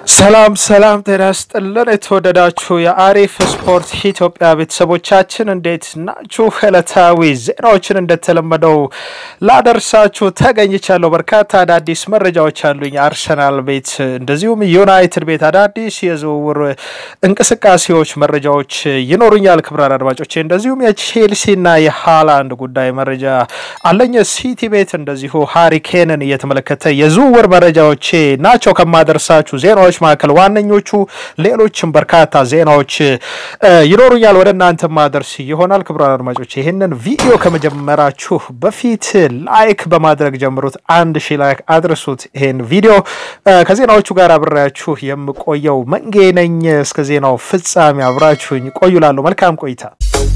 ሰላም ሰላም፣ ጤና ይስጥልን የተወደዳችሁ የአሪፍ ስፖርት ኢትዮጵያ ቤተሰቦቻችን እንዴት ናችሁ? ዕለታዊ ዜናዎችን እንደተለመደው ላደርሳችሁ ተገኝቻለሁ። በርካታ አዳዲስ መረጃዎች አሉኝ። አርሰናል ቤት እንደዚሁም ዩናይትድ ቤት አዳዲስ የዝውውር እንቅስቃሴዎች መረጃዎች ይኖሩኛል። ክቡራን አድማጮቼ እንደዚሁም የቼልሲና የሃላንድ ጉዳይ መረጃ አለኝ። ሲቲ ቤት እንደዚሁ ሃሪኬንን እየተመለከተ የዝውውር መረጃዎቼ ናቸው ከማደርሳችሁ ዜናዎች መካከል ዋነኞቹ። ሌሎችም በርካታ ዜናዎች ይኖሩኛል ወደ እናንተ ማደርስ ይሆናል። ክቡራን አድማጮች ይህንን ቪዲዮ ከመጀመራችሁ በፊት ላይክ በማድረግ ጀምሩት። አንድ ሺህ ላይክ አድርሱት ይሄን ቪዲዮ። ከዜናዎቹ ጋር አብሬያችሁ የምቆየው መንጌ ነኝ። እስከ ዜናው ፍጻሜ አብራችሁኝ ቆዩላለሁ። መልካም ቆይታ።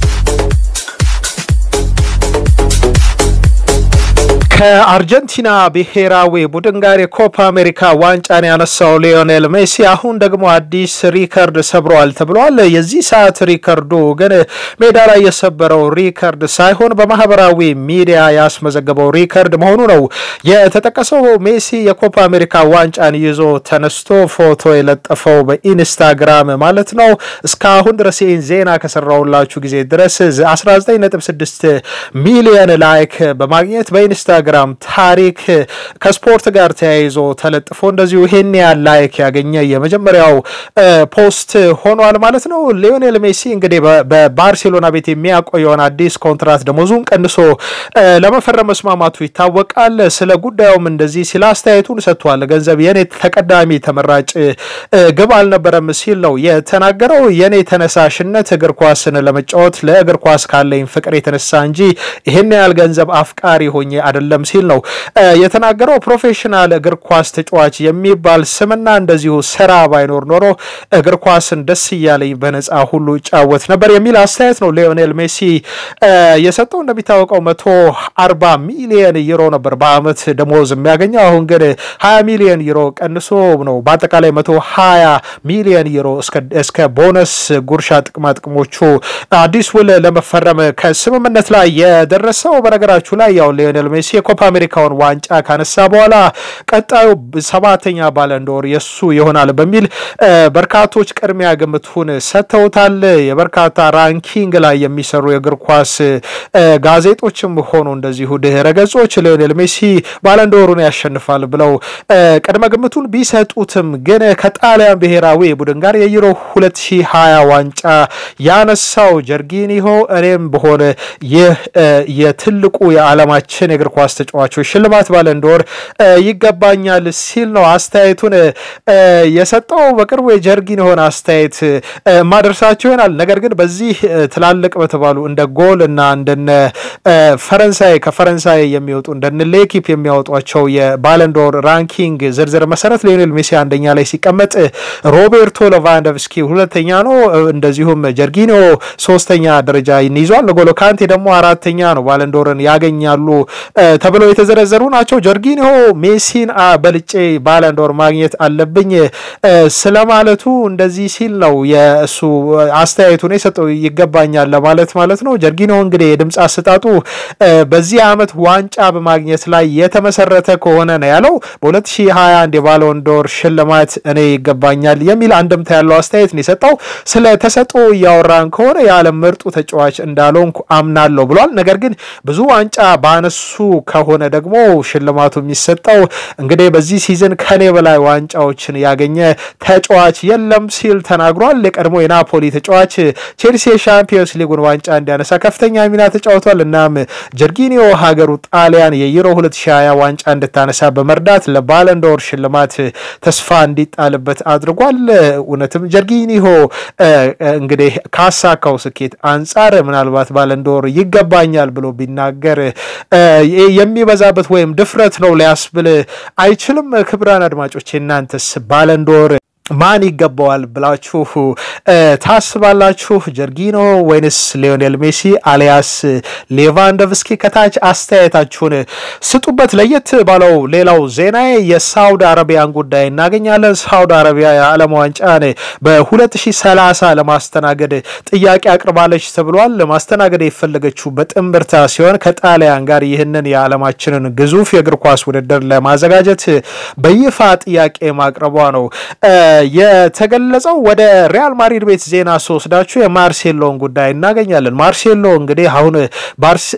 ከአርጀንቲና ብሔራዊ ቡድን ጋር የኮፓ አሜሪካ ዋንጫን ያነሳው ሊዮኔል ሜሲ አሁን ደግሞ አዲስ ሪከርድ ሰብረዋል ተብሏል። የዚህ ሰዓት ሪከርዱ ግን ሜዳ ላይ የሰበረው ሪከርድ ሳይሆን በማህበራዊ ሚዲያ ያስመዘገበው ሪከርድ መሆኑ ነው የተጠቀሰው። ሜሲ የኮፓ አሜሪካ ዋንጫን ይዞ ተነስቶ ፎቶ የለጠፈው በኢንስታግራም ማለት ነው። እስካሁን ድረስ ይህን ዜና ከሰራሁላችሁ ጊዜ ድረስ 19.6 ሚሊዮን ላይክ በማግኘት በኢንስታ ግራም ታሪክ ከስፖርት ጋር ተያይዞ ተለጥፎ እንደዚሁ ይሄን ያህል ላይክ ያገኘ የመጀመሪያው ፖስት ሆኗል ማለት ነው። ሊዮኔል ሜሲ እንግዲህ በባርሴሎና ቤት የሚያቆየውን አዲስ ኮንትራት ደሞዙን ቀንሶ ለመፈረም መስማማቱ ይታወቃል። ስለ ጉዳዩም እንደዚህ ሲል አስተያየቱን ሰጥቷል። ገንዘብ የኔ ተቀዳሚ ተመራጭ ግብ አልነበረም ሲል ነው የተናገረው። የኔ ተነሳሽነት እግር ኳስን ለመጫወት ለእግር ኳስ ካለኝ ፍቅር የተነሳ እንጂ ይህን ያህል ገንዘብ አፍቃሪ ሆኜ አይደለም ሲል ነው የተናገረው። ፕሮፌሽናል እግር ኳስ ተጫዋች የሚባል ስምና እንደዚሁ ስራ ባይኖር ኖሮ እግር ኳስን ደስ እያለኝ በነፃ ሁሉ ይጫወት ነበር የሚል አስተያየት ነው ሊዮኔል ሜሲ የሰጠው። እንደሚታወቀው መቶ አርባ ሚሊየን ዩሮ ነበር በአመት ደሞዝ የሚያገኘው። አሁን ግን ሀያ ሚሊየን ዩሮ ቀንሶ ነው በአጠቃላይ መቶ ሀያ ሚሊየን ዩሮ እስከ ቦነስ ጉርሻ ጥቅማ ጥቅሞቹ አዲስ ውል ለመፈረም ከስምምነት ላይ የደረሰው። በነገራችሁ ላይ ያው ሊዮኔል ሜሲ የኮፓ አሜሪካውን ዋንጫ ካነሳ በኋላ ቀጣዩ ሰባተኛ ባለንዶር የሱ ይሆናል በሚል በርካቶች ቅድሚያ ግምቱን ሰጥተውታል። የበርካታ ራንኪንግ ላይ የሚሰሩ የእግር ኳስ ጋዜጦችም ሆኑ እንደዚሁ ድህረ ገጾች ሊዮኔል ሜሲ ባለንዶሩን ያሸንፋል ብለው ቅድመ ግምቱን ቢሰጡትም ግን ከጣሊያን ብሔራዊ ቡድን ጋር የዩሮ 2020 ዋንጫ ያነሳው ጀርጊኒሆ እኔም በሆነ ይህ የትልቁ የዓለማችን የእግር ኳስ ተጫዋቾች ሽልማት ባለንዶር ይገባኛል ሲል ነው አስተያየቱን የሰጠው። በቅርቡ የጀርጊኒሆን አስተያየት ማደርሳቸው ይሆናል። ነገር ግን በዚህ ትላልቅ በተባሉ እንደ ጎል እና እንደነ ፈረንሳይ ከፈረንሳይ የሚወጡ እንደነ ሌኪፕ የሚያወጧቸው የባለንዶር ራንኪንግ ዝርዝር መሰረት ሊዮኔል ሜሲ አንደኛ ላይ ሲቀመጥ ሮቤርቶ ሌቫንዶቭስኪ ሁለተኛ ነው። እንደዚሁም ጀርጊኒዮ ሶስተኛ ደረጃ ይይዟል። ንጎሎ ካንቴ ደግሞ አራተኛ ነው። ባለንዶርን ያገኛሉ ተብለው የተዘረዘሩ ናቸው። ጀርጊኒሆ ሜሲን በልጬ ባለንዶር ማግኘት አለብኝ ስለማለቱ እንደዚህ ሲል ነው የእሱ አስተያየቱን የሰጠው ይገባኛል ለማለት ማለት ነው። ጀርጊኒሆ እንግዲህ የድምፅ አሰጣጡ በዚህ ዓመት ዋንጫ በማግኘት ላይ የተመሰረተ ከሆነ ነው ያለው። በ2021 የባሎንዶር ሽልማት እኔ ይገባኛል የሚል አንድምታ ያለው አስተያየት ነው የሰጠው። ስለ ተሰጥኦ እያወራን ከሆነ የዓለም ምርጡ ተጫዋች እንዳልሆንኩ አምናለሁ ብሏል። ነገር ግን ብዙ ዋንጫ ባነሱ ከሆነ ደግሞ ሽልማቱ የሚሰጠው እንግዲህ በዚህ ሲዝን ከኔ በላይ ዋንጫዎችን ያገኘ ተጫዋች የለም ሲል ተናግሯል። የቀድሞ የናፖሊ ተጫዋች ቼልሲ የሻምፒዮንስ ሊጉን ዋንጫ እንዲያነሳ ከፍተኛ ሚና ተጫውቷል። እናም ጀርጊኒዮ ሀገሩ ጣሊያን የዩሮ 2020 ዋንጫ እንድታነሳ በመርዳት ለባለንዶር ሽልማት ተስፋ እንዲጣልበት አድርጓል። እውነትም ጀርጊኒሆ እንግዲህ ካሳካው ስኬት አንጻር ምናልባት ባለንዶር ይገባኛል ብሎ ቢናገር የሚበዛበት ወይም ድፍረት ነው ሊያስብል አይችልም። ክቡራን አድማጮች እናንተስ ባለንዶር ማን ይገባዋል ብላችሁ ታስባላችሁ? ጀርጊኖ ወይንስ ሊዮኔል ሜሲ አሊያስ ሌቫንዶቭስኪ? ከታች አስተያየታችሁን ስጡበት። ለየት ባለው ሌላው ዜና የሳውዲ አረቢያን ጉዳይ እናገኛለን። ሳውዲ አረቢያ የዓለም ዋንጫን በ2030 ለማስተናገድ ጥያቄ አቅርባለች ተብሏል። ለማስተናገድ የፈለገችው በጥምብርታ ሲሆን ከጣሊያን ጋር ይህንን የዓለማችንን ግዙፍ የእግር ኳስ ውድድር ለማዘጋጀት በይፋ ጥያቄ ማቅረቧ ነው የተገለጸው። ወደ ሪያል ማድሪድ ቤት ዜና ስወስዳችሁ የማርሴሎን ጉዳይ እናገኛለን። ማርሴሎ እንግዲህ አሁን ባርስ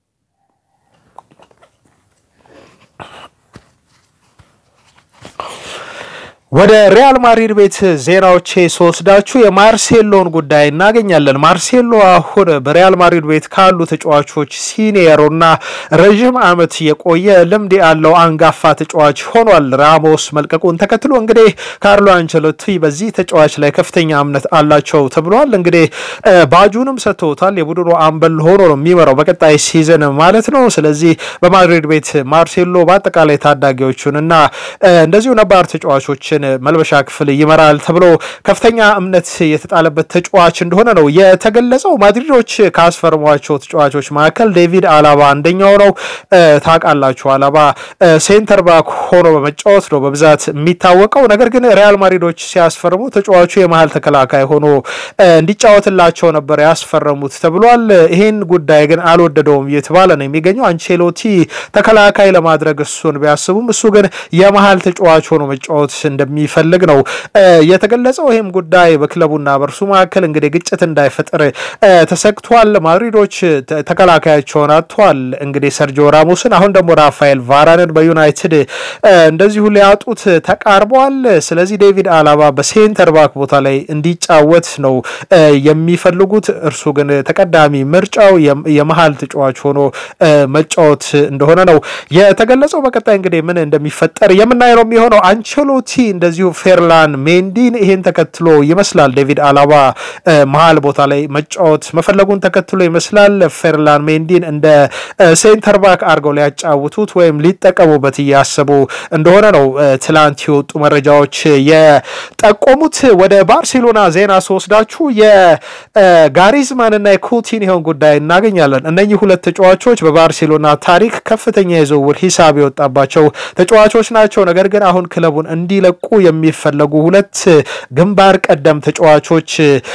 ወደ ሪያል ማድሪድ ቤት ዜናዎቼ ስወስዳችሁ የማርሴሎን ጉዳይ እናገኛለን። ማርሴሎ አሁን በሪያል ማድሪድ ቤት ካሉ ተጫዋቾች ሲኒየሩና ረዥም ዓመት የቆየ ልምድ ያለው አንጋፋ ተጫዋች ሆኗል። ራሞስ መልቀቁን ተከትሎ እንግዲህ ካርሎ አንቸሎቲ በዚህ ተጫዋች ላይ ከፍተኛ እምነት አላቸው ተብሏል። እንግዲህ ባጁንም ሰጥተውታል። የቡድኑ አምበል ሆኖ ነው የሚመራው በቀጣይ ሲዝን ማለት ነው። ስለዚህ በማድሪድ ቤት ማርሴሎ በአጠቃላይ ታዳጊዎቹን እና እንደዚሁ ነባር ተጫዋቾችን መልበሻ ክፍል ይመራል ተብሎ ከፍተኛ እምነት የተጣለበት ተጫዋች እንደሆነ ነው የተገለጸው። ማድሪዶች ካስፈርሟቸው ተጫዋቾች መካከል ዴቪድ አላባ አንደኛው ነው። ታውቃላችሁ፣ አላባ ሴንተር ባክ ሆኖ በመጫወት ነው በብዛት የሚታወቀው። ነገር ግን ሪያል ማድሪዶች ሲያስፈርሙ ተጫዋቹ የመሀል ተከላካይ ሆኖ እንዲጫወትላቸው ነበር ያስፈረሙት ተብሏል። ይህን ጉዳይ ግን አልወደደውም እየተባለ ነው የሚገኘው። አንቼሎቲ ተከላካይ ለማድረግ እሱን ቢያስቡም እሱ ግን የመሀል ተጫዋች ሆኖ መጫወት እንደሚፈልግ ነው የተገለጸው። ይህም ጉዳይ በክለቡና በእርሱ መካከል እንግዲህ ግጭት እንዳይፈጥር ተሰግቷል። ማድሪዶች ተከላካያቸውን አጥተዋል። እንግዲህ ሰርጂዮ ራሞስን፣ አሁን ደግሞ ራፋኤል ቫራንን በዩናይትድ እንደዚሁ ሊያጡት ተቃርበዋል። ስለዚህ ዴቪድ አላባ በሴንተር ባክ ቦታ ላይ እንዲጫወት ነው የሚፈልጉት። እርሱ ግን ተቀዳሚ ምርጫው የመሀል ተጫዋች ሆኖ መጫወት እንደሆነ ነው የተገለጸው። በቀጣይ እንግዲህ ምን እንደሚፈጠር የምናየው ነው የሚሆነው። አንቸሎቲ እንደዚሁ ፌርላን ሜንዲን ይሄን ተከትሎ ይመስላል ዴቪድ አላባ መሀል ቦታ ላይ መጫወት መፈለጉን ተከትሎ ይመስላል ፌርላን ሜንዲን እንደ ሴንተር ባክ አድርገው ሊያጫውቱት ወይም ሊጠቀሙበት እያሰቡ እንደሆነ ነው ትላንት የወጡ መረጃዎች የጠቆሙት። ወደ ባርሴሎና ዜና ስወስዳችሁ የጋሪዝማንና የኩቲኒዮን ጉዳይ እናገኛለን። እነኚህ ሁለት ተጫዋቾች በባርሴሎና ታሪክ ከፍተኛ የዝውውር ሂሳብ የወጣባቸው ተጫዋቾች ናቸው። ነገር ግን አሁን ክለቡን እንዲለቁ የሚፈለጉ ሁለት ግንባር ቀደም ተጫዋቾች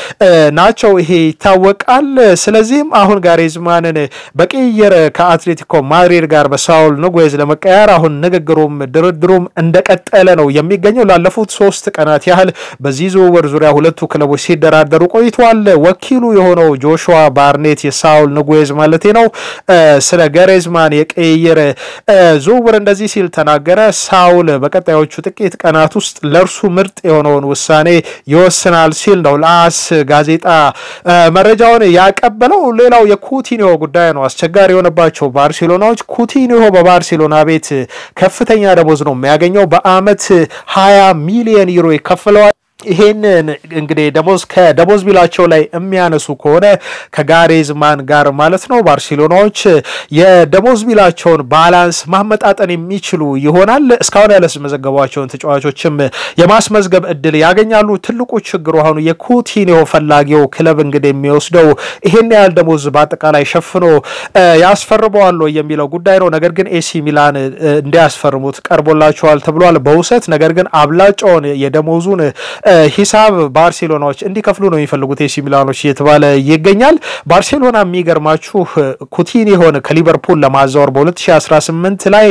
ናቸው። ይሄ ይታወቃል። ስለዚህም አሁን ጋሪዝማንን በቅይር ከአትሌቲኮ ማድሪድ ጋር በሳውል ንጉዝ ለመቀየር አሁን ንግግሩም ድርድሩም እንደቀጠለ ነው የሚገኘው። ላለፉት ሶስት ቀናት ያህል በዚህ ዝውውር ዙሪያ ሁለቱ ክለቦች ሲደራደሩ ቆይተዋል። ወኪሉ የሆነው ጆሹዋ ባርኔት የሳውል ንጉዝ ማለቴ ነው ስለ ጋሪዝማን የቅይር ዝውውር እንደዚህ ሲል ተናገረ። ሳውል በቀጣዮቹ ጥቂት ቀናት ውስጥ ለእርሱ ምርጥ የሆነውን ውሳኔ ይወስናል ሲል ነው ለአስ ጋዜጣ መረጃውን ያቀበለው። ሌላው የኩቲኒዮ ጉዳይ ነው። አስቸጋሪ የሆነባቸው ባርሴሎናዎች ኩቲኒዮ በባርሴሎና ቤት ከፍተኛ ደሞዝ ነው የሚያገኘው። በአመት ሀያ ሚሊዮን ዩሮ ይከፍለዋል። ይሄንን እንግዲህ ደሞዝ ከደሞዝ ቢላቸው ላይ የሚያነሱ ከሆነ ከጋሬዝማን ጋር ማለት ነው ባርሴሎናዎች የደሞዝ ቢላቸውን ባላንስ ማመጣጠን የሚችሉ ይሆናል። እስካሁን ያላስመዘገቧቸውን ተጫዋቾችም የማስመዝገብ እድል ያገኛሉ። ትልቁ ችግሩ አሁኑ የኩቲኒዮ ፈላጊው ክለብ እንግዲህ የሚወስደው ይሄን ያህል ደሞዝ በአጠቃላይ ሸፍኖ ያስፈርመዋል የሚለው ጉዳይ ነው። ነገር ግን ኤሲ ሚላን እንዲያስፈርሙት ቀርቦላቸዋል ተብሏል በውሰት ነገር ግን አብላጫውን የደሞዙን ሂሳብ ባርሴሎናዎች እንዲከፍሉ ነው የሚፈልጉት ኤሲ ሚላኖች እየተባለ ይገኛል። ባርሴሎና የሚገርማችሁ ኩቲኒዮን ከሊቨርፑል ለማዛወር በ2018 ላይ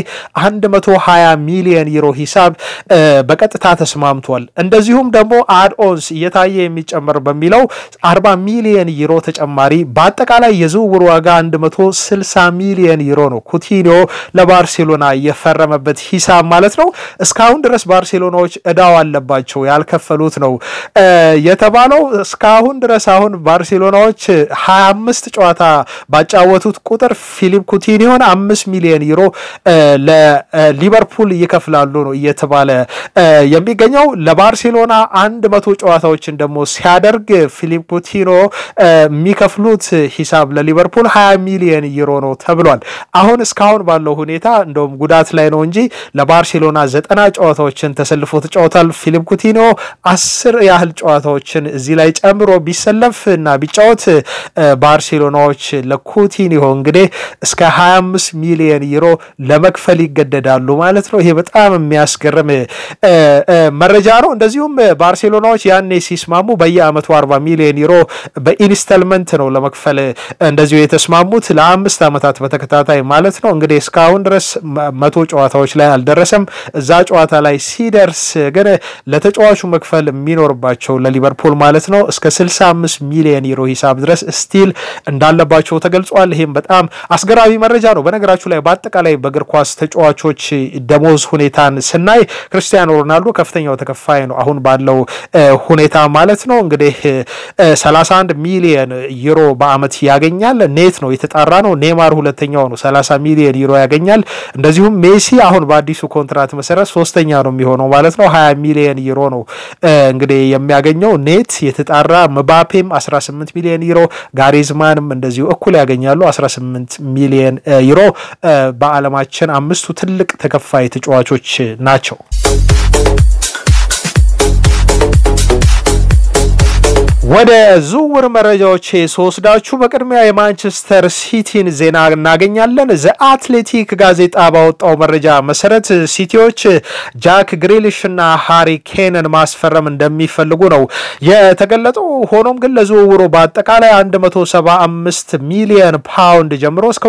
120 ሚሊዮን ዩሮ ሂሳብ በቀጥታ ተስማምቷል። እንደዚሁም ደግሞ አድኦንስ እየታየ የሚጨመር በሚለው 40 ሚሊዮን ዩሮ ተጨማሪ በአጠቃላይ የዝውውር ዋጋ 160 ሚሊዮን ዩሮ ነው ኩቲኒዮ ለባርሴሎና የፈረመበት ሂሳብ ማለት ነው። እስካሁን ድረስ ባርሴሎናዎች እዳው አለባቸው ያልከፈሉት ነው የተባለው። እስካሁን ድረስ አሁን ባርሴሎናዎች 25 ጨዋታ ባጫወቱት ቁጥር ፊሊፕ ኩቲኒዮን አምስት ሚሊዮን ዩሮ ለሊቨርፑል ይከፍላሉ ነው እየተባለ የሚገኘው። ለባርሴሎና አንድ መቶ ጨዋታዎችን ደግሞ ሲያደርግ ፊሊፕ ኩቲኒዮ የሚከፍሉት ሂሳብ ለሊቨርፑል 20 ሚሊዮን ዩሮ ነው ተብሏል። አሁን እስካሁን ባለው ሁኔታ እንደውም ጉዳት ላይ ነው እንጂ ለባርሴሎና ዘጠና ጨዋታዎችን ተሰልፎ ተጫውቷል። ፊሊፕ ኩቲኒዮ አስር ያህል ጨዋታዎችን እዚህ ላይ ጨምሮ ቢሰለፍ እና ቢጫወት ባርሴሎናዎች ለኩቲኒዮ እንግዲህ እስከ 25 ሚሊዮን ዩሮ ለመክፈል ይገደዳሉ ማለት ነው። ይሄ በጣም የሚያስገርም መረጃ ነው። እንደዚሁም ባርሴሎናዎች ያኔ ሲስማሙ በየአመቱ 40 ሚሊዮን ዩሮ በኢንስተልመንት ነው ለመክፈል እንደዚሁ የተስማሙት ለአምስት ዓመታት በተከታታይ ማለት ነው። እንግዲህ እስካሁን ድረስ መቶ ጨዋታዎች ላይ አልደረሰም። እዛ ጨዋታ ላይ ሲደርስ ግን ለተጫዋቹ መክፈል መክፈል የሚኖርባቸው ለሊቨርፑል ማለት ነው እስከ 65 ሚሊዮን ዩሮ ሂሳብ ድረስ ስቲል እንዳለባቸው ተገልጿል። ይህም በጣም አስገራሚ መረጃ ነው። በነገራችሁ ላይ በአጠቃላይ በእግር ኳስ ተጫዋቾች ደሞዝ ሁኔታን ስናይ ክርስቲያኖ ሮናልዶ ከፍተኛው ተከፋይ ነው አሁን ባለው ሁኔታ ማለት ነው። እንግዲህ 31 ሚሊዮን ዩሮ በአመት ያገኛል። ኔት ነው የተጣራ ነው። ኔማር ሁለተኛው ነው 30 ሚሊዮን ዩሮ ያገኛል። እንደዚሁም ሜሲ አሁን በአዲሱ ኮንትራት መሰረት ሶስተኛ ነው የሚሆነው ማለት ነው። 20 ሚሊዮን ዩሮ ነው እንግዲህ የሚያገኘው ኔት የተጣራ። ምባፔም 18 ሚሊዮን ዩሮ፣ ጋሪዝማንም እንደዚሁ እኩል ያገኛሉ 18 ሚሊዮን ዩሮ። በዓለማችን አምስቱ ትልቅ ተከፋይ ተጫዋቾች ናቸው። ወደ ዝውውር መረጃዎች ስወስዳችሁ በቅድሚያ የማንቸስተር ሲቲን ዜና እናገኛለን። ዘ አትሌቲክ ጋዜጣ ባወጣው መረጃ መሰረት ሲቲዎች ጃክ ግሪሊሽ እና ሃሪ ኬንን ማስፈረም እንደሚፈልጉ ነው የተገለጠው። ሆኖም ግን ለዝውውሩ በአጠቃላይ 175 ሚሊየን ፓውንድ ጀምሮ እስከ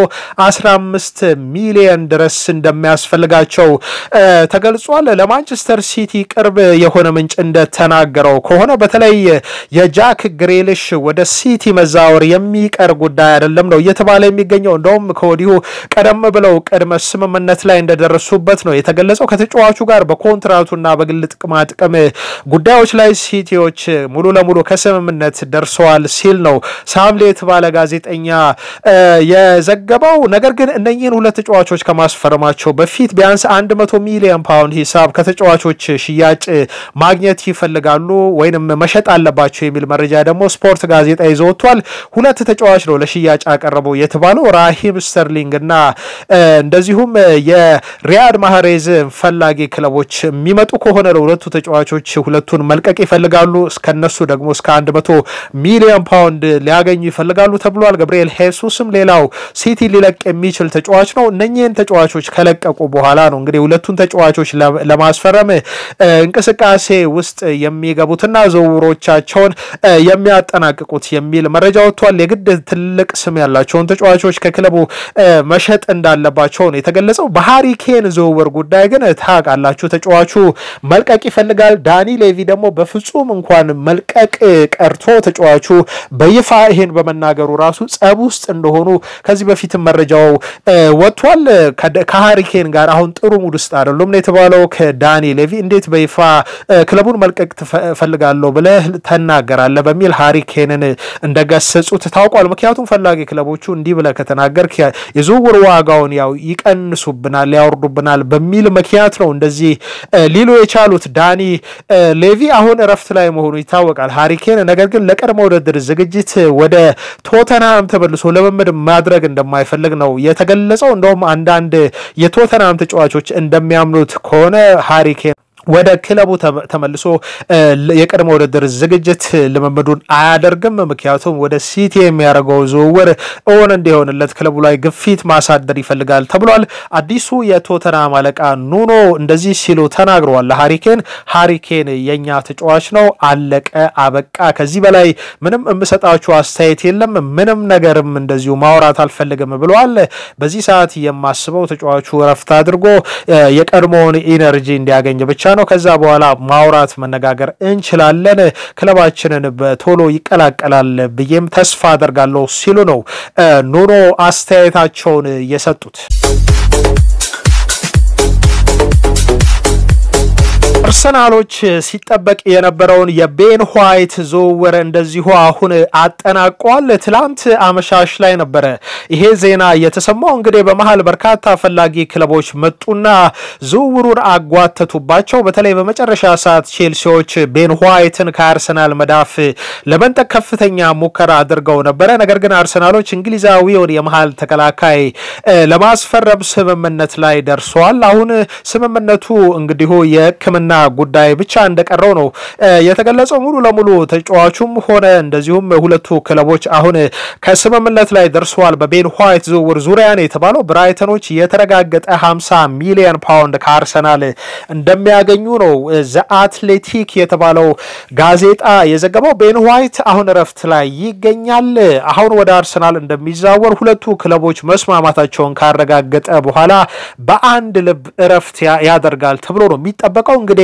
215 ሚሊየን ድረስ እንደሚያስፈልጋቸው ተገልጿል። ለማንቸስተር ሲቲ ቅርብ የሆነ ምንጭ እንደተናገረው ከሆነ በተለይ የጃክ ግሬሊሽ ወደ ሲቲ መዛወር የሚቀር ጉዳይ አይደለም ነው እየተባለ የሚገኘው። እንደውም ከወዲሁ ቀደም ብለው ቅድመ ስምምነት ላይ እንደደረሱበት ነው የተገለጸው። ከተጫዋቹ ጋር በኮንትራቱና በግል ጥቅማ ጥቅም ጉዳዮች ላይ ሲቲዎች ሙሉ ለሙሉ ከስምምነት ደርሰዋል ሲል ነው ሳምሌ የተባለ ጋዜጠኛ የዘገበው። ነገር ግን እነኚህን ሁለት ተጫዋቾች ከማስፈረማቸው በፊት ቢያንስ 100 ሚሊዮን ፓውንድ ሂሳብ ከተጫዋቾች ሽያጭ ማግኘት ይፈልጋሉ ወይንም መሸጥ አለባቸው የሚል መረጃ ደግሞ ስፖርት ጋዜጣ ይዞ ወጥቷል። ሁለት ተጫዋች ነው ለሽያጭ ያቀረበው የተባለው ራሂም ስተርሊንግ እና እንደዚሁም የሪያድ ማህሬዝ ፈላጊ ክለቦች የሚመጡ ከሆነ ለሁለቱ ተጫዋቾች ሁለቱን መልቀቅ ይፈልጋሉ። እስከነሱ ደግሞ እስከ 100 ሚሊዮን ፓውንድ ሊያገኙ ይፈልጋሉ ተብሏል። ገብርኤል ሄሱስም ሌላው ሲቲ ሊለቅ የሚችል ተጫዋች ነው። እነኚህን ተጫዋቾች ከለቀቁ በኋላ ነው እንግዲህ ሁለቱን ተጫዋቾች ለማስፈረም እንቅስቃሴ ውስጥ የሚገቡትና ዝውውሮቻቸውን የሚያጠናቅቁት የሚል መረጃ ወጥቷል። የግድ ትልቅ ስም ያላቸውን ተጫዋቾች ከክለቡ መሸጥ እንዳለባቸው ነው የተገለጸው። በሃሪኬን ዝውውር ጉዳይ ግን ታውቃላችሁ፣ ተጫዋቹ መልቀቅ ይፈልጋል። ዳኒ ሌቪ ደግሞ በፍጹም እንኳን መልቀቅ ቀርቶ ተጫዋቹ በይፋ ይሄን በመናገሩ ራሱ ጸብ ውስጥ እንደሆኑ ከዚህ በፊትም መረጃው ወጥቷል። ከሃሪኬን ጋር አሁን ጥሩ ሙድ ውስጥ አይደሉም ነው የተባለው። ከዳኒ ሌቪ እንዴት በይፋ ክለቡን መልቀቅ ትፈልጋለሁ ብለህ ተናገራለህ በሚል ሃሪኬንን እንደገሰጹት ታውቋል። ምክንያቱም ፈላጊ ክለቦቹ እንዲህ ብለህ ከተናገርክ የዝውውር ዋጋውን ያው ይቀንሱብናል፣ ያወርዱብናል በሚል ምክንያት ነው እንደዚህ ሊሉ የቻሉት። ዳኒ ሌቪ አሁን እረፍት ላይ መሆኑ ይታወቃል። ሃሪኬን ነገር ግን ለቀድሞ ውድድር ዝግጅት ወደ ቶተንሃም ተመልሶ ልምምድ ማድረግ እንደማይፈልግ ነው የተገለጸው። እንደውም አንዳንድ የቶተንሃም ተጫዋቾች እንደሚያምኑት ከሆነ ሃሪኬን ወደ ክለቡ ተመልሶ የቅድመ ውድድር ዝግጅት ልምምዱን አያደርግም። ምክንያቱም ወደ ሲቲ የሚያደርገው ዝውውር እውን እንዲሆንለት ክለቡ ላይ ግፊት ማሳደር ይፈልጋል ተብሏል። አዲሱ የቶተናም አለቃ ኑኖ እንደዚህ ሲሉ ተናግረዋል። ለሃሪኬን ሃሪኬን የኛ ተጫዋች ነው፣ አለቀ አበቃ። ከዚህ በላይ ምንም የምሰጣችሁ አስተያየት የለም፣ ምንም ነገርም እንደዚሁ ማውራት አልፈልግም ብለዋል። በዚህ ሰዓት የማስበው ተጫዋቹ እረፍት አድርጎ የቀድሞውን ኢነርጂ እንዲያገኝ ብቻ ነው። ከዛ በኋላ ማውራት መነጋገር እንችላለን። ክለባችንን በቶሎ ይቀላቀላል ብዬም ተስፋ አደርጋለሁ ሲሉ ነው ኑኖ አስተያየታቸውን የሰጡት። አርሰናሎች ሲጠበቅ የነበረውን የቤን ዋይት ዝውውር እንደዚሁ አሁን አጠናቋል። ትላንት አመሻሽ ላይ ነበረ ይሄ ዜና የተሰማው። እንግዲህ በመሀል በርካታ ፈላጊ ክለቦች መጡና ዝውውሩን አጓተቱባቸው። በተለይ በመጨረሻ ሰዓት ቼልሲዎች ቤን ዋይትን ከአርሰናል መዳፍ ለመንጠቅ ከፍተኛ ሙከራ አድርገው ነበረ። ነገር ግን አርሰናሎች እንግሊዛዊውን የመሀል ተከላካይ ለማስፈረም ስምምነት ላይ ደርሰዋል። አሁን ስምምነቱ እንግዲሁ የሕክምና ጉዳይ ብቻ እንደቀረው ነው የተገለጸው። ሙሉ ለሙሉ ተጫዋቹም ሆነ እንደዚሁም ሁለቱ ክለቦች አሁን ከስምምነት ላይ ደርሰዋል። በቤን ዋይት ዝውውር ዙሪያ ነው የተባለው። ብራይተኖች የተረጋገጠ 50 ሚሊዮን ፓውንድ ከአርሰናል እንደሚያገኙ ነው ዘ አትሌቲክ የተባለው ጋዜጣ የዘገበው። ቤን ዋይት አሁን እረፍት ላይ ይገኛል። አሁን ወደ አርሰናል እንደሚዛወር ሁለቱ ክለቦች መስማማታቸውን ካረጋገጠ በኋላ በአንድ ልብ እረፍት ያደርጋል ተብሎ ነው የሚጠበቀው። እንግዲህ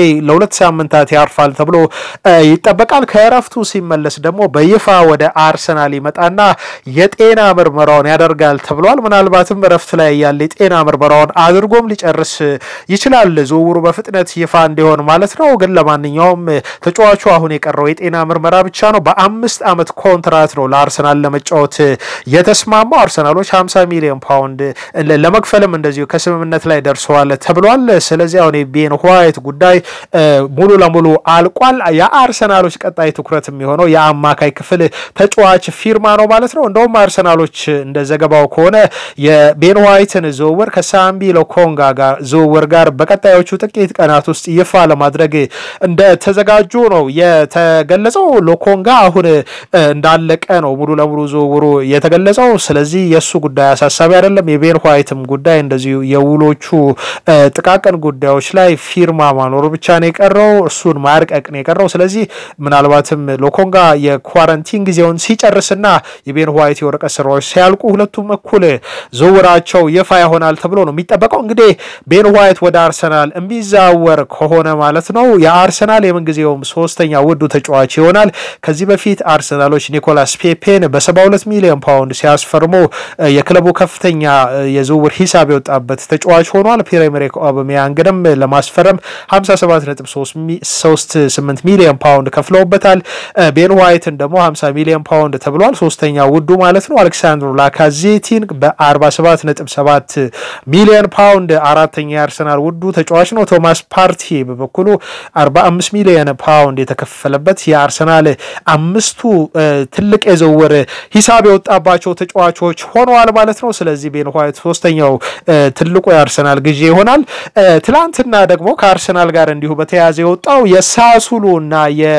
ለሁለት ሳምንታት ያርፋል ተብሎ ይጠበቃል። ከእረፍቱ ሲመለስ ደግሞ በይፋ ወደ አርሰናል ይመጣና የጤና ምርመራውን ያደርጋል ተብሏል። ምናልባትም እረፍት ላይ ያለ የጤና ምርመራውን አድርጎም ሊጨርስ ይችላል፣ ዝውውሩ በፍጥነት ይፋ እንዲሆን ማለት ነው። ግን ለማንኛውም ተጫዋቹ አሁን የቀረው የጤና ምርመራ ብቻ ነው። በአምስት ዓመት ኮንትራት ነው ለአርሰናል ለመጫወት የተስማማው። አርሰናሎች 50 ሚሊዮን ፓውንድ ለመክፈልም እንደዚሁ ከስምምነት ላይ ደርሰዋል ተብሏል። ስለዚህ አሁን የቤን ዋይት ጉዳይ ሙሉ ለሙሉ አልቋል። የአርሰናሎች ቀጣይ ትኩረት የሚሆነው የአማካይ ክፍል ተጫዋች ፊርማ ነው ማለት ነው። እንደውም አርሰናሎች እንደ ዘገባው ከሆነ የቤን ዋይትን ዝውውር ከሳምቢ ሎኮንጋ ጋር ዝውውር ጋር በቀጣዮቹ ጥቂት ቀናት ውስጥ ይፋ ለማድረግ እንደተዘጋጁ ነው የተገለጸው። ሎኮንጋ አሁን እንዳለቀ ነው ሙሉ ለሙሉ ዝውውሩ የተገለጸው። ስለዚህ የእሱ ጉዳይ አሳሳቢ አይደለም። የቤን ዋይትም ጉዳይ እንደዚሁ የውሎቹ ጥቃቅን ጉዳዮች ላይ ፊርማ ማኖሩ ብቻ ነው የቀረው፣ እሱን ማርቀቅ ነው የቀረው። ስለዚህ ምናልባትም ሎኮንጋ የኳረንቲን ጊዜውን ሲጨርስና የቤን ዋይት የወረቀት ስራዎች ሲያልቁ ሁለቱም እኩል ዝውውራቸው ይፋ ይሆናል ተብሎ ነው የሚጠበቀው። እንግዲህ ቤን ዋይት ወደ አርሰናል የሚዛወር ከሆነ ማለት ነው የአርሰናል የምንጊዜውም ሶስተኛ ውዱ ተጫዋች ይሆናል። ከዚህ በፊት አርሰናሎች ኒኮላስ ፔፔን በ72 ሚሊዮን ፓውንድ ሲያስፈርሙ የክለቡ ከፍተኛ የዝውውር ሂሳብ የወጣበት ተጫዋች ሆኗል። ፒየር ኤመሪክ ኦባሜያንግንም ለማስፈረም 57.38 ሚሊዮን ፓውንድ ከፍለውበታል። ቤን ዋይትን ደግሞ 50 ሚሊዮን ፓውንድ ተብሏል። ሶስተኛ ውዱ ማለት ነው። አሌክሳንድሮ ላካዜቲን በ47.7 ሚሊዮን ፓውንድ አራተኛ የአርሰናል ውዱ ተጫዋች ነው። ቶማስ ፓርቲ በበኩሉ 45 ሚሊዮን ፓውንድ የተከፈለበት የአርሰናል አምስቱ ትልቅ የዝውውር ሂሳብ የወጣባቸው ተጫዋቾች ሆነዋል ማለት ነው። ስለዚህ ቤን ዋይት ሶስተኛው ትልቁ የአርሰናል ግዢ ይሆናል። ትላንትና ደግሞ ከአርሰናል ጋር እንዲሁ በተያያዘ የወጣው የሳሱሉ እና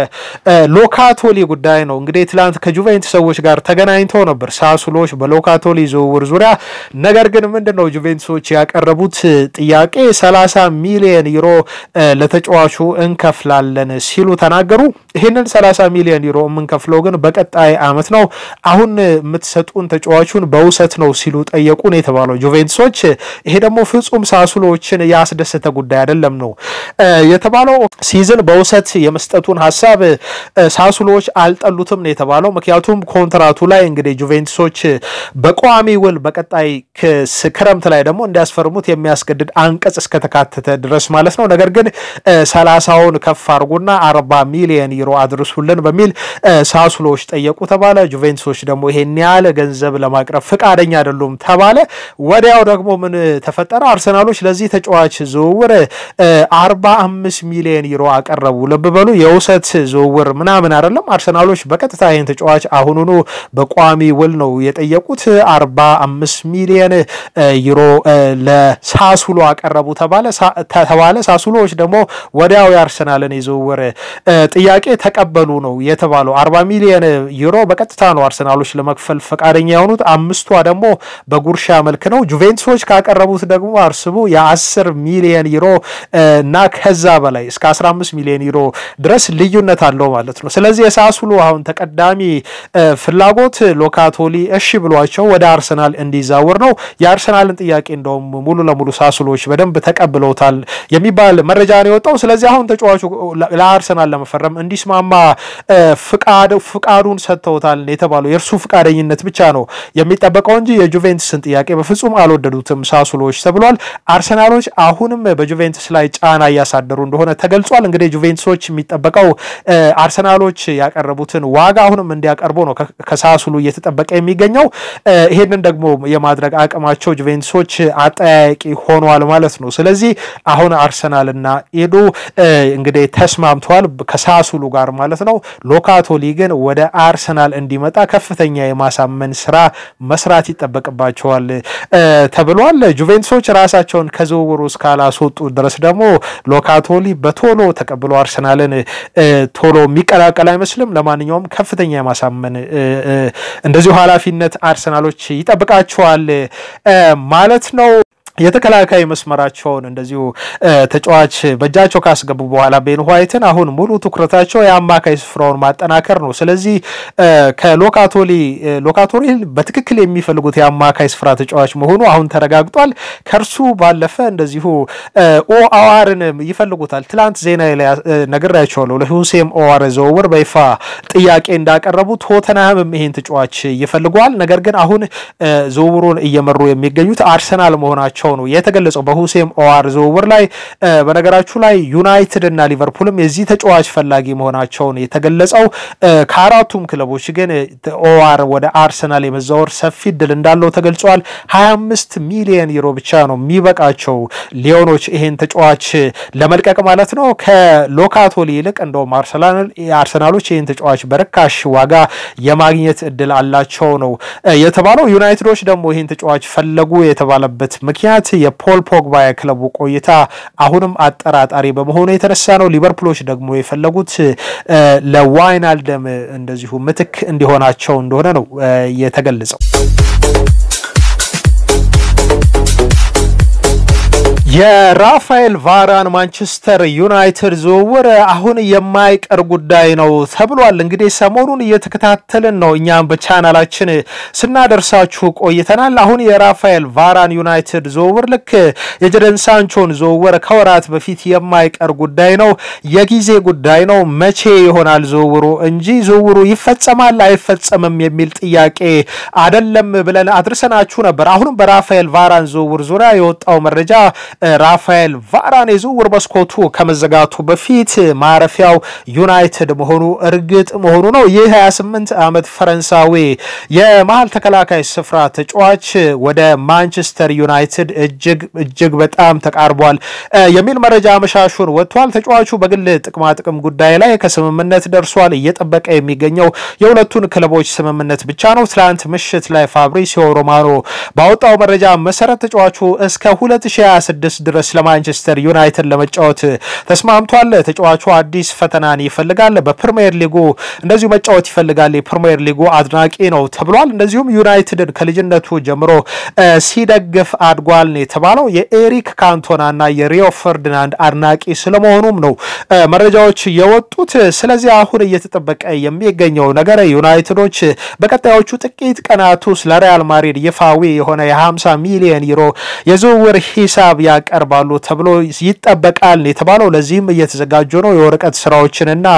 የሎካቶሊ ጉዳይ ነው። እንግዲህ ትላንት ከጁቬንቱስ ሰዎች ጋር ተገናኝተው ነበር ሳሱሎች በሎካቶሊ ዝውውር ዙሪያ። ነገር ግን ምንድን ነው ጁቬንቱሶች ያቀረቡት ጥያቄ 30 ሚሊዮን ዩሮ ለተጫዋቹ እንከፍላለን ሲሉ ተናገሩ። ይህንን 30 ሚሊዮን ዩሮ የምንከፍለው ግን በቀጣይ አመት ነው፣ አሁን የምትሰጡን ተጫዋቹን በውሰት ነው ሲሉ ጠየቁን የተባለው ጁቬንቱሶች። ይሄ ደግሞ ፍጹም ሳሱሎችን ያስደሰተ ጉዳይ አይደለም ነው የተባለው። ሲዝን በውሰት የመስጠቱን ሀሳብ ሳሱሎች አልጠሉትም ነው የተባለው። ምክንያቱም ኮንትራቱ ላይ እንግዲህ ጁቬንቱሶች በቋሚ ውል በቀጣይ ክረምት ላይ ደግሞ እንዲያስፈርሙት የሚያስገድድ አንቀጽ እስከተካተተ ድረስ ማለት ነው። ነገር ግን ሰላሳውን ከፍ አድርጉና አርባ ሚሊየን ዩሮ አድርሱልን በሚል ሳሱሎች ጠየቁ ተባለ። ጁቬንቱሶች ደግሞ ይሄን ያህል ገንዘብ ለማቅረብ ፍቃደኛ አይደሉም ተባለ። ወዲያው ደግሞ ምን ተፈጠረ? አርሰናሎች ለዚህ ተጫዋች ዝውውር አርባ አምስት ሚሊዮን ዩሮ አቀረቡ። ልብ በሉ የውሰት ዝውውር ምናምን አይደለም። አርሰናሎች በቀጥታ ይህን ተጫዋች አሁኑኑ በቋሚ ውል ነው የጠየቁት። አርባ አምስት ሚሊዮን ዩሮ ለሳሱሎ አቀረቡ ተባለ ተባለ። ሳሱሎዎች ደግሞ ወዲያው የአርሰናልን የዝውውር ጥያቄ ተቀበሉ ነው የተባለው። አርባ ሚሊዮን ዩሮ በቀጥታ ነው አርሰናሎች ለመክፈል ፈቃደኛ የሆኑት። አምስቷ ደግሞ በጉርሻ መልክ ነው። ጁቬንቱሶች ካቀረቡት ደግሞ አርስቡ የአስር ሚሊዮን ዩሮ እና ከዛ በላይ እስከ 15 ሚሊዮን ዩሮ ድረስ ልዩነት አለው ማለት ነው። ስለዚህ የሳሱሉ አሁን ተቀዳሚ ፍላጎት ሎካቶሊ እሺ ብሏቸው ወደ አርሰናል እንዲዛወር ነው። የአርሰናልን ጥያቄ እንደውም ሙሉ ለሙሉ ሳሱሎች በደንብ ተቀብለውታል የሚባል መረጃ ነው የወጣው። ስለዚህ አሁን ተጫዋቹ ለአርሰናል ለመፈረም እንዲስማማ ፍቃዱን ሰጥተውታል የተባለው የእርሱ ፍቃደኝነት ብቻ ነው የሚጠበቀው እንጂ የጁቬንቱስን ጥያቄ በፍጹም አልወደዱትም ሳሱሎች ተብሏል። አርሰናሎች አሁንም በጁቬንቱስ ላይ ጫና እያሳደሩ እንደሆነ ተገልጿል። እንግዲህ ጁቬንቱሶች የሚጠበቀው አርሰናሎች ያቀረቡትን ዋጋ አሁንም እንዲያቀርቡ ነው ከሳሱሉ እየተጠበቀ የሚገኘው። ይሄንን ደግሞ የማድረግ አቅማቸው ጁቬንቱሶች አጠያያቂ ሆኗል ማለት ነው። ስለዚህ አሁን አርሰናልና ኤዱ እንግዲህ ተስማምተዋል ከሳሱሉ ጋር ማለት ነው። ሎካቶሊ ግን ወደ አርሰናል እንዲመጣ ከፍተኛ የማሳመን ስራ መስራት ይጠበቅባቸዋል ተብሏል። ጁቬንቱሶች ራሳቸውን ከዝውውሩ እስካላስወጡ ድረስ ደግሞ ሎካቶሊ በቶሎ ተቀብሎ አርሰናልን ቶሎ የሚቀላቀል አይመስልም። ለማንኛውም ከፍተኛ የማሳመን እንደዚሁ ኃላፊነት አርሰናሎች ይጠብቃቸዋል ማለት ነው። የተከላካይ መስመራቸውን እንደዚሁ ተጫዋች በእጃቸው ካስገቡ በኋላ ቤን ዋይትን አሁን ሙሉ ትኩረታቸው የአማካይ ስፍራውን ማጠናከር ነው። ስለዚህ ከሎካቶሊ ሎካቶሊ በትክክል የሚፈልጉት የአማካይ ስፍራ ተጫዋች መሆኑ አሁን ተረጋግጧል። ከእርሱ ባለፈ እንደዚሁ ኦአዋርን ይፈልጉታል። ትላንት ዜና ላይ ነግሬያቸዋለሁ። ለሁሴም ኦዋር ዝውውር በይፋ ጥያቄ እንዳቀረቡ ቶተንሃምም ይሄን ተጫዋች ይፈልገዋል። ነገር ግን አሁን ዝውውሩን እየመሩ የሚገኙት አርሰናል መሆናቸው ነው የተገለጸው በሁሴም ኦዋር ዝውውር ላይ። በነገራችሁ ላይ ዩናይትድ እና ሊቨርፑልም የዚህ ተጫዋች ፈላጊ መሆናቸውን የተገለጸው። ከአራቱም ክለቦች ግን ኦዋር ወደ አርሰናል የመዛወር ሰፊ እድል እንዳለው ተገልጿል። 25 ሚሊዮን ዩሮ ብቻ ነው የሚበቃቸው ሊዮኖች ይሄን ተጫዋች ለመልቀቅ ማለት ነው። ከሎካቶሊ ይልቅ እንደውም አርሰናሎች ይህን ተጫዋች በርካሽ ዋጋ የማግኘት እድል አላቸው ነው የተባለው። ዩናይትዶች ደግሞ ይህን ተጫዋች ፈለጉ የተባለበት ምክንያት የፖል ፖግባ የክለቡ ቆይታ አሁንም አጠራጣሪ በመሆኑ የተነሳ ነው። ሊቨርፑሎች ደግሞ የፈለጉት ለዋይናልደም እንደዚሁ ምትክ እንዲሆናቸው እንደሆነ ነው የተገለጸው። የራፋኤል ቫራን ማንቸስተር ዩናይትድ ዝውውር አሁን የማይቀር ጉዳይ ነው ተብሏል። እንግዲህ ሰሞኑን እየተከታተልን ነው፣ እኛም በቻናላችን ስናደርሳችሁ ቆይተናል። አሁን የራፋኤል ቫራን ዩናይትድ ዝውውር ልክ የጀደን ሳንቾን ዝውውር ከወራት በፊት የማይቀር ጉዳይ ነው፣ የጊዜ ጉዳይ ነው። መቼ ይሆናል ዝውውሩ እንጂ ዝውውሩ ይፈጸማል አይፈጸምም የሚል ጥያቄ አደለም ብለን አድርሰናችሁ ነበር። አሁንም በራፋኤል ቫራን ዝውውር ዙሪያ የወጣው መረጃ ራፋኤል ቫራን የዝውውር መስኮቱ ከመዘጋቱ በፊት ማረፊያው ዩናይትድ መሆኑ እርግጥ መሆኑ ነው። ይህ 28 ዓመት ፈረንሳዊ የመሀል ተከላካይ ስፍራ ተጫዋች ወደ ማንቸስተር ዩናይትድ እጅግ እጅግ በጣም ተቃርቧል የሚል መረጃ አመሻሹን ወጥቷል። ተጫዋቹ በግል ጥቅማ ጥቅም ጉዳይ ላይ ከስምምነት ደርሷል። እየጠበቀ የሚገኘው የሁለቱን ክለቦች ስምምነት ብቻ ነው። ትላንት ምሽት ላይ ፋብሪሲዮ ሮማኖ ባወጣው መረጃ መሰረት ተጫዋቹ እስከ 2026 ድረስ ለማንቸስተር ዩናይትድ ለመጫወት ተስማምቷል። ተጫዋቹ አዲስ ፈተናን ይፈልጋል። በፕሪሚየር ሊጉ እንደዚሁ መጫወት ይፈልጋል። የፕሪሚየር ሊጉ አድናቂ ነው ተብሏል። እንደዚሁም ዩናይትድን ከልጅነቱ ጀምሮ ሲደግፍ አድጓል ነው የተባለው። የኤሪክ ካንቶናና የሪዮ ፈርዲናንድ አድናቂ ስለመሆኑም ነው መረጃዎች የወጡት። ስለዚህ አሁን እየተጠበቀ የሚገኘው ነገር ዩናይትዶች በቀጣዮቹ ጥቂት ቀናት ውስጥ ለሪያል ማድሪድ ይፋዊ የሆነ የ50 ሚሊዮን ዩሮ የዝውውር ሂሳብ ያቀርባሉ ተብሎ ይጠበቃል የተባለው። ለዚህም እየተዘጋጁ ነው። የወረቀት ስራዎችንና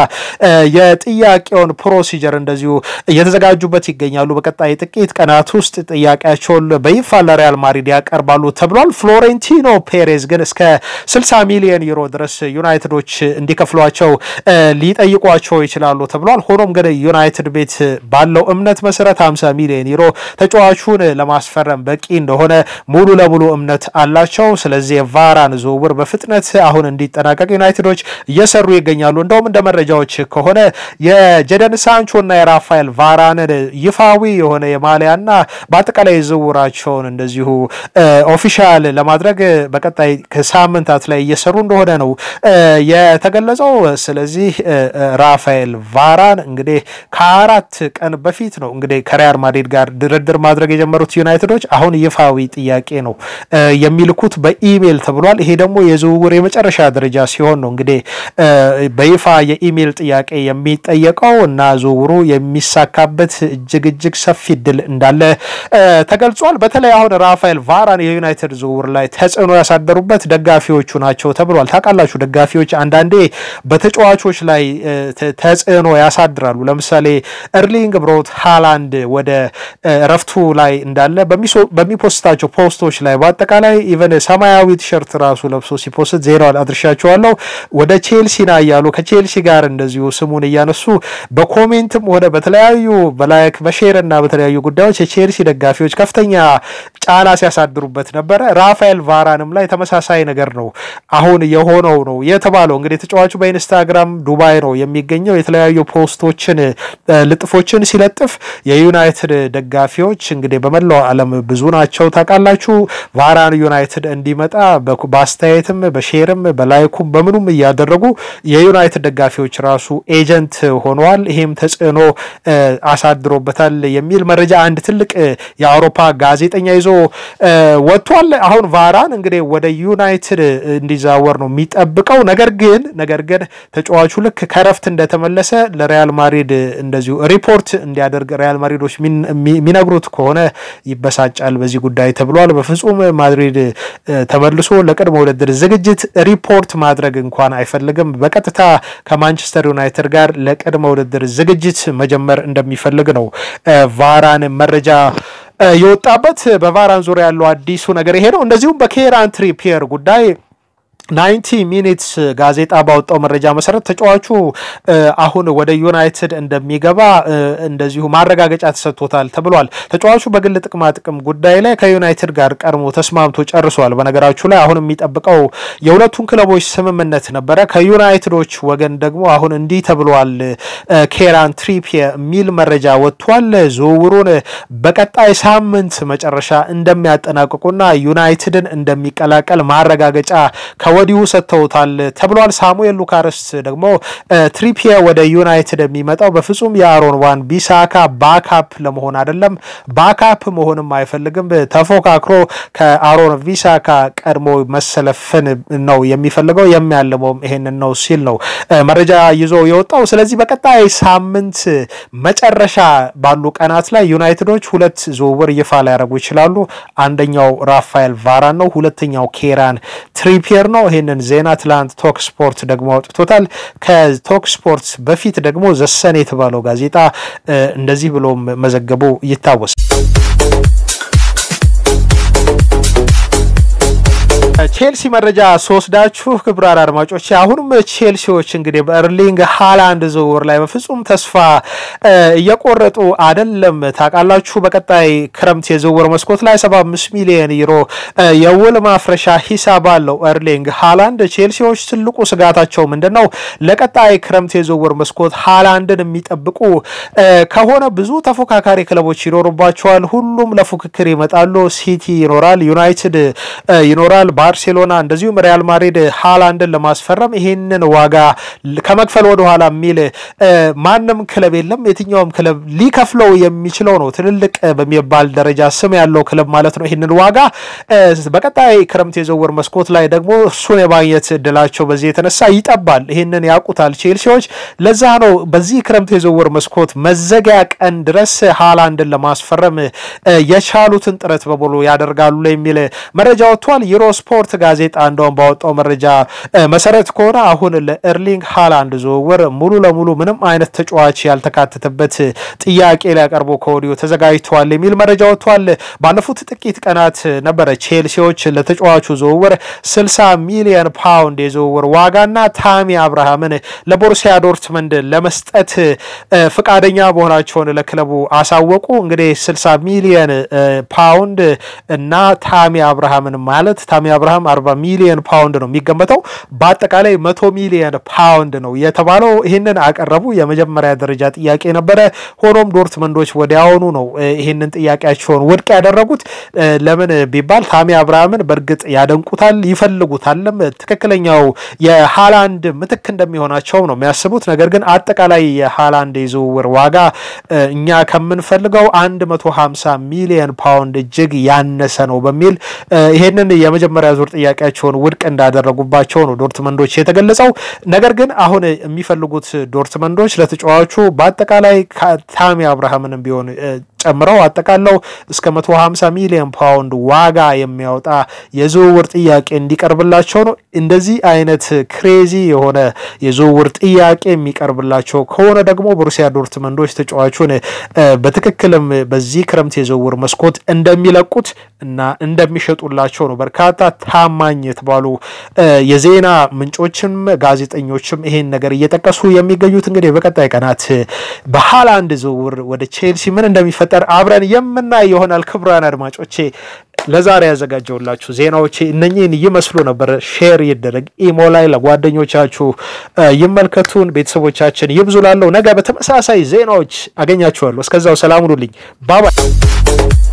የጥያቄውን ፕሮሲጀር እንደዚሁ እየተዘጋጁበት ይገኛሉ። በቀጣይ ጥቂት ቀናት ውስጥ ጥያቄያቸውን በይፋ ለሪያል ማድሪድ ያቀርባሉ ተብሏል። ፍሎሬንቲኖ ፔሬዝ ግን እስከ 60 ሚሊዮን ዩሮ ድረስ ዩናይትዶች እንዲከፍሏቸው ሊጠይቋቸው ይችላሉ ተብሏል። ሆኖም ግን ዩናይትድ ቤት ባለው እምነት መሰረት 50 ሚሊዮን ዩሮ ተጫዋቹን ለማስፈረም በቂ እንደሆነ ሙሉ ለሙሉ እምነት አላቸው። ስለዚህ የቫራን ዝውውር በፍጥነት አሁን እንዲጠናቀቅ ዩናይትዶች እየሰሩ ይገኛሉ። እንደውም እንደ መረጃዎች ከሆነ የጀደን ሳንቾና የራፋኤል ቫራንን ይፋዊ የሆነ የማሊያና በአጠቃላይ ዝውውራቸውን እንደዚሁ ኦፊሻል ለማድረግ በቀጣይ ከሳምንታት ላይ እየሰሩ እንደሆነ ነው የተገለጸው። ስለዚህ ራፋኤል ቫራን እንግዲህ ከአራት ቀን በፊት ነው እንግዲህ ከሪያል ማድሪድ ጋር ድርድር ማድረግ የጀመሩት ዩናይትዶች አሁን ይፋዊ ጥያቄ ነው የሚልኩት በኢሜይል ተብሏል። ይሄ ደግሞ የዝውውር የመጨረሻ ደረጃ ሲሆን ነው እንግዲህ በይፋ የኢሜይል ጥያቄ የሚጠየቀው እና ዝውውሩ የሚሳካበት እጅግ እጅግ ሰፊ እድል እንዳለ ተገልጿል። በተለይ አሁን ራፋኤል ቫራን የዩናይትድ ዝውውር ላይ ተጽዕኖ ያሳደሩበት ደጋፊዎቹ ናቸው ተብሏል። ታውቃላችሁ ደጋፊዎች አንዳንዴ በተጫዋቾች ላይ ተጽዕኖ ያሳድራሉ። ለምሳሌ ኤርሊንግ ብሮት ሃላንድ ወደ እረፍቱ ላይ እንዳለ በሚፖስታቸው ፖስቶች ላይ በአጠቃላይ ኢቨን ሰማያዊ ቲሸርት ራሱ ለብሶ ሲፖስት ዜናውን አድርሻቸዋለሁ። ወደ ቼልሲ ና እያሉ ከቼልሲ ጋር እንደዚሁ ስሙን እያነሱ በኮሜንትም ሆነ በተለያዩ በላይክ በሼር እና በተለያዩ ጉዳዮች የቼልሲ ደጋፊዎች ከፍተኛ ጫና ሲያሳድሩበት ነበረ። ራፋኤል ቫራንም ላይ ተመሳሳይ ነገር ነው አሁን የሆነው ነው የተባለው። እንግዲህ ተጫዋቹ በኢንስታግራም ዱባይ ነው የሚገኘው። የተለያዩ ፖስቶችን ልጥፎችን ሲለጥፍ የዩናይትድ ደጋፊዎች እንግዲህ በመላው ዓለም ብዙ ናቸው ታውቃላችሁ። ቫራን ዩናይትድ እንዲመጣ በአስተያየትም በሼርም በላይኩም በምኑም እያደረጉ የዩናይትድ ደጋፊዎች ራሱ ኤጀንት ሆነዋል። ይሄም ተጽዕኖ አሳድሮበታል የሚል መረጃ አንድ ትልቅ የአውሮፓ ጋዜጠኛ ይዞ ወጥቷል። አሁን ቫራን እንግዲህ ወደ ዩናይትድ እንዲዛወር ነው የሚጠብቀው። ነገር ግን ነገር ግን ተጫዋቹ ልክ ከረፍት እንደተመለሰ ለሪያል ማድሪድ እንደዚሁ ሪፖርት እንዲያደርግ ሪያል ማድሪዶች የሚነግሩት ከሆነ ይበሳጫል በዚህ ጉዳይ ተብሏል። በፍጹም ማድሪድ ተመልሶ ለቅድመ ውድድር ዝግጅት ሪፖርት ማድረግ እንኳን አይፈልግም። በቀጥታ ከማንቸስተር ዩናይትድ ጋር ለቅድመ ውድድር ዝግጅት መጀመር እንደሚፈልግ ነው ቫራን መረጃ የወጣበት። በቫራን ዙሪያ ያለው አዲሱ ነገር ይሄ ነው። እንደዚሁም በኬራን ትሪፒየር ጉዳይ ናይንቲ ሚኒትስ ጋዜጣ ባወጣው መረጃ መሰረት ተጫዋቹ አሁን ወደ ዩናይትድ እንደሚገባ እንደዚሁ ማረጋገጫ ተሰጥቶታል ተብሏል። ተጫዋቹ በግል ጥቅማ ጥቅም ጉዳይ ላይ ከዩናይትድ ጋር ቀድሞ ተስማምቶ ጨርሷል። በነገራችሁ ላይ አሁን የሚጠብቀው የሁለቱን ክለቦች ስምምነት ነበረ። ከዩናይትዶች ወገን ደግሞ አሁን እንዲህ ተብሏል። ኬራን ትሪፒየ የሚል መረጃ ወጥቷል። ዝውውሩን በቀጣይ ሳምንት መጨረሻ እንደሚያጠናቅቁና ዩናይትድን እንደሚቀላቀል ማረጋገጫ ወዲሁ ሰጥተውታል ተብሏል። ሳሙኤል ሉካርስ ደግሞ ትሪፒየ ወደ ዩናይትድ የሚመጣው በፍጹም የአሮን ዋን ቢሳካ ባካፕ ለመሆን አይደለም። ባካፕ መሆንም አይፈልግም። ተፎካክሮ ከአሮን ቢሳካ ቀድሞ መሰለፍን ነው የሚፈልገው። የሚያልመውም ይሄንን ነው ሲል ነው መረጃ ይዞ የወጣው። ስለዚህ በቀጣይ ሳምንት መጨረሻ ባሉ ቀናት ላይ ዩናይትዶች ሁለት ዝውውር ይፋ ሊያደርጉ ይችላሉ። አንደኛው ራፋኤል ቫራን ነው። ሁለተኛው ኬራን ትሪፒየር ነው። ይህንን ዜና ትላንት ቶክ ስፖርት ደግሞ አውጥቶታል። ከቶክ ስፖርት በፊት ደግሞ ዘሰን የተባለው ጋዜጣ እንደዚህ ብሎ መዘገቡ ይታወሳል። ቼልሲ መረጃ ስወስዳችሁ ክቡራን አድማጮች አሁንም ቼልሲዎች እንግዲህ በእርሊንግ ሃላንድ ዝውውር ላይ በፍጹም ተስፋ እየቆረጡ አይደለም። ታውቃላችሁ በቀጣይ ክረምት የዝውውር መስኮት ላይ 75 ሚሊዮን ዩሮ የውል ማፍረሻ ሂሳብ አለው እርሊንግ ሃላንድ። ቼልሲዎች ትልቁ ስጋታቸው ምንድን ነው? ለቀጣይ ክረምት የዝውውር መስኮት ሃላንድን የሚጠብቁ ከሆነ ብዙ ተፎካካሪ ክለቦች ይኖሩባቸዋል። ሁሉም ለፉክክር ይመጣሉ። ሲቲ ይኖራል፣ ዩናይትድ ይኖራል ባርሴሎና እንደዚሁም ሪያል ማድሪድ ሃላንድን ለማስፈረም ይሄንን ዋጋ ከመክፈል ወደኋላ የሚል ማንም ክለብ የለም። የትኛውም ክለብ ሊከፍለው የሚችለው ነው። ትልልቅ በሚባል ደረጃ ስም ያለው ክለብ ማለት ነው። ይህንን ዋጋ በቀጣይ ክረምት የዝውውር መስኮት ላይ ደግሞ እሱን የማግኘት እድላቸው በዚህ የተነሳ ይጠባል። ይህንን ያውቁታል ቼልሲዎች። ለዛ ነው በዚህ ክረምት የዝውውር መስኮት መዘጊያ ቀን ድረስ ሃላንድን ለማስፈረም የቻሉትን ጥረት በሙሉ ያደርጋሉ የሚል መረጃ ወጥቷል። ዩሮ ስፖርት ጋዜጣ እንደውም ባወጣው መረጃ መሰረት ከሆነ አሁን ለኤርሊንግ ሃላንድ ዝውውር ሙሉ ለሙሉ ምንም አይነት ተጫዋች ያልተካተተበት ጥያቄ ሊያቀርቡ ከወዲሁ ተዘጋጅተዋል የሚል መረጃ ወጥቷል። ባለፉት ጥቂት ቀናት ነበረ ቼልሲዎች ለተጫዋቹ ዝውውር 60 ሚሊዮን ፓውንድ የዝውውር ዋጋና ታሚ አብርሃምን ለቦሩሲያ ዶርትመንድ ለመስጠት ፈቃደኛ መሆናቸውን ለክለቡ አሳወቁ። እንግዲህ 60 ሚሊዮን ፓውንድ እና ታሚ አብርሃምን ማለት ታሚ አብርሃም 40 ሚሊዮን ፓውንድ ነው የሚገመተው። በአጠቃላይ መቶ ሚሊዮን ፓውንድ ነው የተባለው። ይህንን አቀረቡ። የመጀመሪያ ደረጃ ጥያቄ ነበረ። ሆኖም ዶርትመንዶች ወዲያውኑ ነው ይህንን ጥያቄያቸውን ውድቅ ያደረጉት። ለምን ቢባል ታሚ አብርሃምን በእርግጥ ያደንቁታል፣ ይፈልጉታልም። ትክክለኛው የሃላንድ ምትክ እንደሚሆናቸው ነው የሚያስቡት። ነገር ግን አጠቃላይ የሃላንድ የዝውውር ዋጋ እኛ ከምንፈልገው 150 ሚሊዮን ፓውንድ እጅግ ያነሰ ነው በሚል ይሄንን የመጀመሪያ ዙር ጥያቄያቸውን ውድቅ እንዳደረጉባቸው ነው ዶርትመንዶች የተገለጸው። ነገር ግን አሁን የሚፈልጉት ዶርትመንዶች ለተጫዋቹ በአጠቃላይ ታሚ አብርሃምንም ቢሆን ጨምረው አጠቃለው እስከ 150 ሚሊዮን ፓውንድ ዋጋ የሚያወጣ የዝውውር ጥያቄ እንዲቀርብላቸው ነው። እንደዚህ አይነት ክሬዚ የሆነ የዝውውር ጥያቄ የሚቀርብላቸው ከሆነ ደግሞ ቦሩሲያ ዶርትመንዶች ተጫዋቹን በትክክልም በዚህ ክረምት የዝውውር መስኮት እንደሚለቁት እና እንደሚሸጡላቸው ነው በርካታ ታማኝ የተባሉ የዜና ምንጮችም ጋዜጠኞችም ይሄን ነገር እየጠቀሱ የሚገኙት። እንግዲህ በቀጣይ ቀናት በሃላንድ ዝውውር ወደ ቼልሲ ምን እንደሚፈ ጠር አብረን የምናይ ይሆናል። ክቡራን አድማጮቼ ለዛሬ ያዘጋጀውላችሁ ዜናዎቼ እነኚህን ይመስሉ ነበር። ሼር ይደረግ፣ ኢሞ ላይ ለጓደኞቻችሁ ይመልከቱን፣ ቤተሰቦቻችን ይብዙ። ላለው ነገ በተመሳሳይ ዜናዎች አገኛችኋለሁ። እስከዛው ሰላም ሁኑልኝ። ባባይ